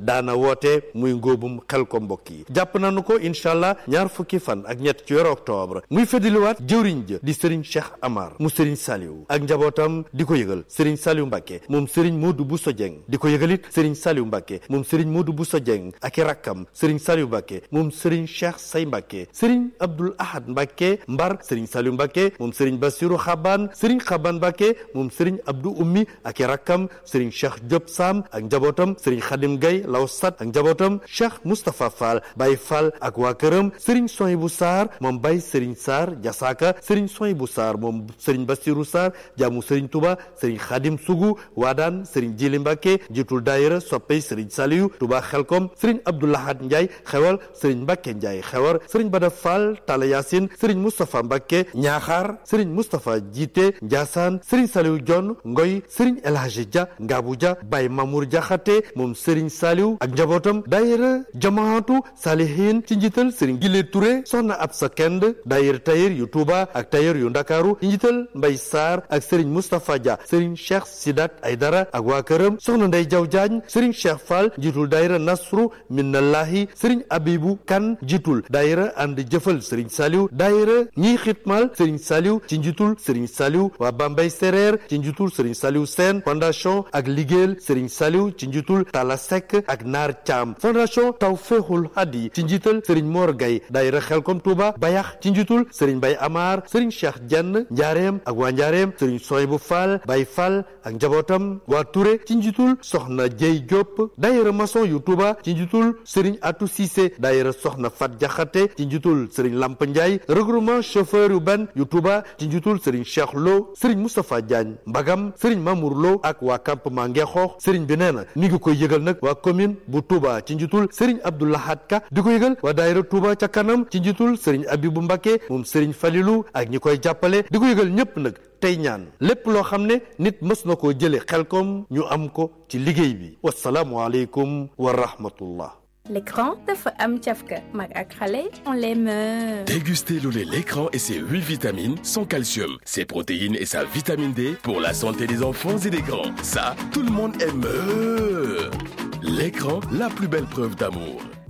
daana woote muy ngóobum xel ko mbokk yi jàpp nañu ko incha allah ñaar fukki fan ak ñett ci weeru octobre muy feddiliwaat jëwriñ ja di sëriñ Cheikh Amar mu sëriñ Saliou ak njabootam di ko yëgal sëriñ Saliou Mbacke moom sëriñ Modou Bousso Dieng di ko yëgalit sëriñ Saliou Mbacke moom sëriñ Modou Bousso Dieng ak i rakkam sëriñ Saliou Mbacke moom sëriñ Cheikh Say Mbacke sëriñ Abdoul Ahad Mbacke Mbar sëriñ Saliou Mbacke moom sëriñ Bassirou Xaban sëriñ Xaban Mbacke moom sëriñ Abdou Ummi ak i rakkam sëriñ Cheikh Diop Sam ak njabootam sëriñ Khadim Gaye Law Sat ak njabootam Cheikh Moustapha Fall Baye Fall ak waa këram sëriñ Sohibou Sarr moom Baye sëriñ Sarr Jasaka sëriñ Sohibou Sarr moom sëriñ Bassirou Sarr jaamu sëriñ Touba sëriñ Khadim Sougou Waadaan sëriñ Jili Mbacke jiitul daayira soppey sëriñ Saliou Touba Xelkom sëriñ Abdoulahad Ndiaye xewal sëriñ Mbacke Ndiaye xewar sëriñ Bada Fall Talla Yacine sëriñ Moustapha Mbacke Ñaaxaar sëriñ Moustapha Jiite Ndiassane sëriñ Saliou Dione Ngoy sëriñ El Hadji Dia Ngabou Dia Baye Mamour Diakhaté moom sëriñ Saliou ak njabootam daayira jamaatu Salihin ci njiital sëriñ Gile Touré soxna Absa Kend daayira tayir yu Touba ak tayir yu Ndakaaru ci njiital Mbay Sarr ak sëriñ Moustapha Dia sëriñ Cheikh Sidat Aydara ak waa këram soxna Ndey Jaw Jaañ sëriñ Cheikh Fall njiitul daayira Nasru Minnallahi sëriñ Abibu Kan njiitul daayira ànd jëfal sëriñ Saliou daayira ñiy xitmal sëriñ Saliou ci njiitul sëriñ Saliou waa Bambay Sereer ci njiitul sëriñ Saliou Sène fondation ak liggéeyal sëriñ Saliou ci njiitul Tala Seck ak Naar Thiam fondation Tawféexul Hadi ci njiital sëriñ Mor Gay daayira Xelkom Touba Bayax ci njiitul sëriñ Bay Amar sëriñ Cheikh Dieng Njaareem ak waa Njaareem sëriñ Soybu Fall Bay Fall ak njabootam waa Touré ci njiitul soxna Jey Diop daayira maçon yu Touba ci njiitul sëriñ Atou Cissé daayira soxna Fat Jaxate ci njiitul sëriñ Lamp Ndiaye regroupement chauffeur yu ban yu Touba ci njiitul sëriñ Cheikh Lo sëriñ Moustapha Diagne Mbagam sëriñ Mamour Lo ak waa campement Ngexoox sëriñ bi nee na mi ngi koy yëgal nag waa commune bu Touba ci njiitul sëriñ Abdoulahad Ka di ko yëgal waa daayira Touba ca kanam ci njiitul sëriñ Abibu Mbacke moom sëriñ Falilou ak ñi koy jàppale di ko yëgal ñëpp nag tey ñaan lépp loo xam ne nit mës na koo jële Xelkom ñu am ko ci liggéey bi wasalaamu aleykum wa rahmatullah L'écran dafa am cafka mag ak xale on les meurt. Dégustez le lait l'écran et ses 8 vitamines, son calcium, ses protéines et sa vitamine D pour la santé des enfants et des grands. Ça, tout le monde aime. L'écran, la plus belle preuve d'amour.